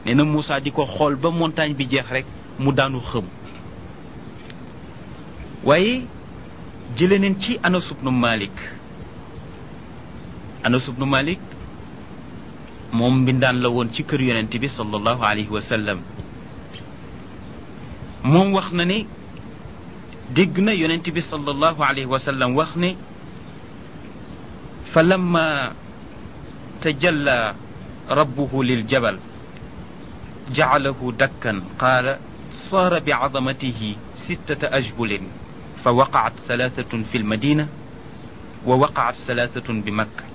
nee na Moussa di ko xool ba montagne bi jeex rek mu daanu xëm waaye jële neen ci Anas ibnu Malik Anas ibnu Malik moom mbindaan la woon ci kër yonent bi sallallahu alayhi wa sallam moom wax na ne dégg na yonent bi sallallahu alayhi wa sallam wax ne fa lamma tajalla rabbuhu liljabal jacalahu dakkan qaala saara bicadamatihi sittata ajbulin fa waqacat salaatatun fi lmadina wa waqacat salaatatun bi makka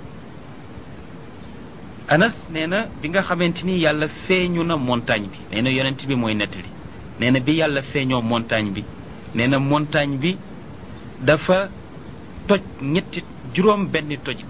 anas nee na bi nga xamante ni yàlla feeñu na montagne bi nee na yonent bi mooy nettali nee na bi yàlla feeñoo montagne bi nee na montagne bi dafa toj ñetti juróom benn tojit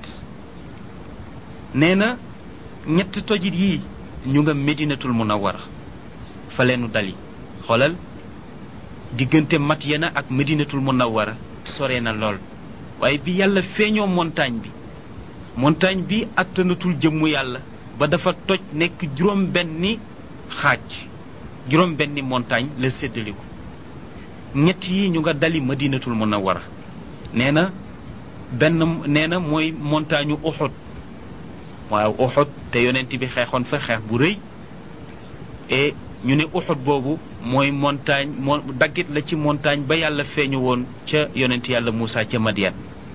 nee na ñetti tojit yii ñu nga medinatul munawara fa leenu dali xoolal diggante Madyana ak medinatul munawara sore na lool waaye bi yàlla feeñoo montagne bi montagne bi attanatul jëmmu yàlla ba dafa toj nekk juróom benni xaaj juróom benni montagne la séddaliku ñett yi ñu nga dali madinatul munawara nee na benn nee na mooy montagne u Uhud waaw Uhud te yonent bi xeexoon fa xeex bu rëy et ñu ne Uhud boobu mooy montagne moo daggit la ci montagne ba yàlla feeñu woon ca yonent yàlla Moussa ca Madian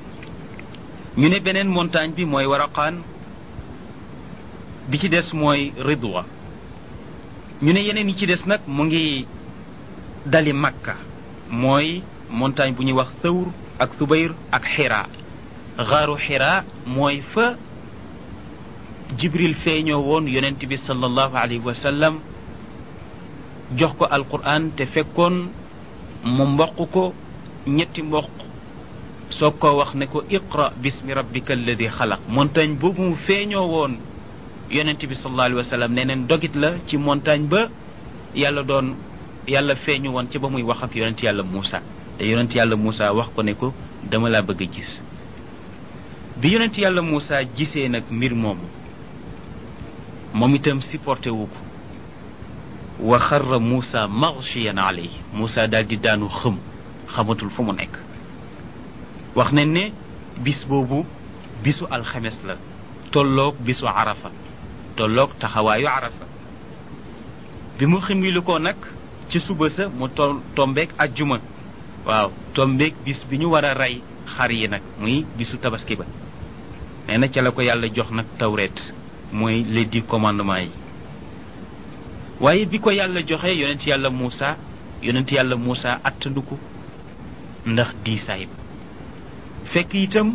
ñu ne beneen montagne bi mooy Waraqaan bi ci des mooy Ridwa ñu ne yeneen yi ci des nag mu ngi dali Makka mooy montagne bu ñuy wax Thawr ak Subayr ak Xira xaaru Xira mooy fa Jibril feeñoo woon yonent bi sallallahu alayhi wa sallam jox ko Alquran te fekkoon mu mboq ko ñetti mboq soo ko wax ne ko iqra bismi rabbika alladi xalaq montagne boobu mu feeñoo woon yonent bi sallallahu alayhi wa sallam nee neen dogit la ci montagne ba yàlla doon yàlla feeñu woon ci ba muy wax ak yonent yàlla Moussa te yonent yàlla Moussa wax ko ne ko dama laa bëgg a gis bi yonent yàlla Moussa gisee nag mbir moomu moom itam supporté wu ko wa xarra Moussa maghshiyan alayhi Moussa daal di daanu xëm xamatul fu mu nekk wax nañ ne bis boobu bisu alxames la tolloog bisu arafa tolloog taxawaayu arafa bi mu ximili ko nag ci suba sa mu to tombeek ajjuma waaw tombeek bis bi ñu war a rey xar yi nag muy bisu tabaski ba nee na ca la ko yàlla jox nag tawret mooy les dix commandements yi waaye bi ko yàlla joxe yonent yàlla Moussa yonent yàlla Moussa attandu ko ndax diisaay ba fekk itam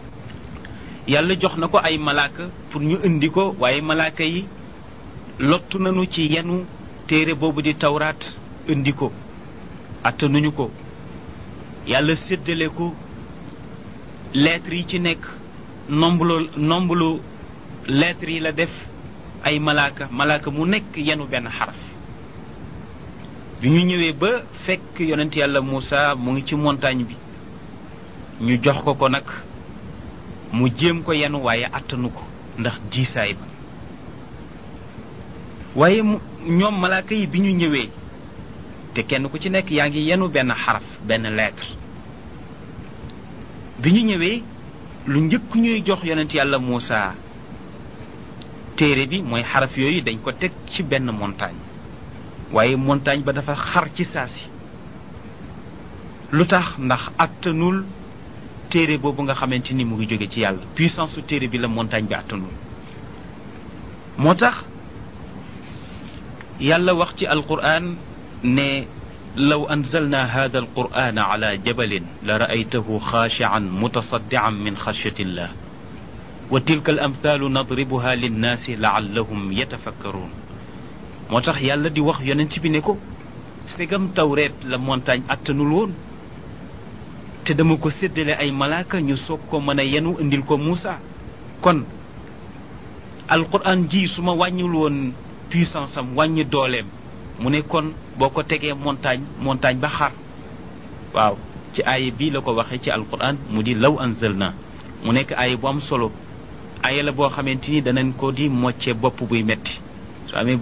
yàlla jox na ko ay malaaka pour ñu indi ko waaye malaaka yi lottu nañu ci yenu téere boobu di tawraat indi ko attanuñu ko yàlla séddale ko lettres yi ci nekk nomblu nomblu lettres yi la def ay malaaka malaaka mu nekk yenu benn xaraf bi ñu ñëwee ba fekk yonent yàlla Moussa mu ngi ci montagne bi ñu jox ko ko nag mu jéem ko yenu waaye attanu ko ndax diisaay ba waaye ñoom malaaka yi bi ñu ñëwee te kenn ku ci nekk yaa ngi yenu benn xaraf benn lettre bi ñu ñëwee lu njëkk ñuy jox yonent yàlla Moussa téere bi mooy xaraf yooyu dañ ko teg ci benn montagne waaye montagne ba dafa xar ci saasi lu tax ndax attanul téere boobu nga xamante ni mu ngi jóge ci yàlla puissance su téere bi la montagne bi attanul moo tax yàlla wax ci alquran ne law anzalna hada alquran ala jabalin la raaytahu xaashian mutasaddian min xashyati illah wa tilka al amthaalu nadribuha linnaasi laallahum yatafakkaruun moo tax yàlla di wax yonent bi ne ko segam tawreet la montagne attanul woon te dama ko séddale ay malaaka ñu soog ko mën a yenu indil ko Moussa kon alquran ji su ma wàññiwul woon puissance am wàññi dooleem mu ne kon boo ko tegee montagne montagne ba xar waaw ci aaya bii la ko waxee ci alquran mu di law anzalna mu nekk aaya bu am solo aaya la boo xamante ni danañ ko di mocce bopp buy metti su amee